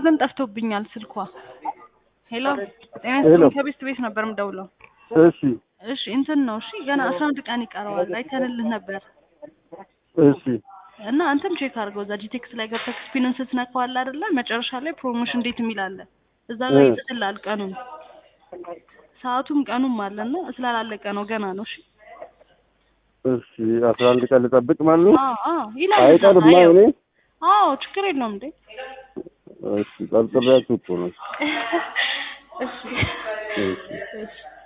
ግን ጠፍቶብኛል ስልኳ። ሄሎ ጤና ሄሎ። ይስጥልኝ ከቤስት ቤት ነበር የምደውለው። እሺ እሺ እንትን ነው እሺ ገና አስራ አንድ ቀን ይቀረዋል አይተንልህ ነበር እሺ እና እንትን ቼክ አድርገው እዛ ጂቴክስ ላይ ገብተህ ስፒንን ስትነካው አለ አይደለ መጨረሻ ላይ ፕሮሞሽን እንዴት የሚል አለ እዛ ጋር እ። ይጽፍልሃል ቀኑን ሰዓቱም ቀኑም አለና ስላላለቀ ነው ገና ነው እሺ እሺ አስራ አንድ ቀን ልጠብቅ ማለት ነው። አዎ አዎ ይላል እዛ አይቀርማ ጋር እኔ አዎ ችግር የለውም እንዴ እሺ ጠርጥሬያችሁ እኮ ነው። እሺ እሺ እሺ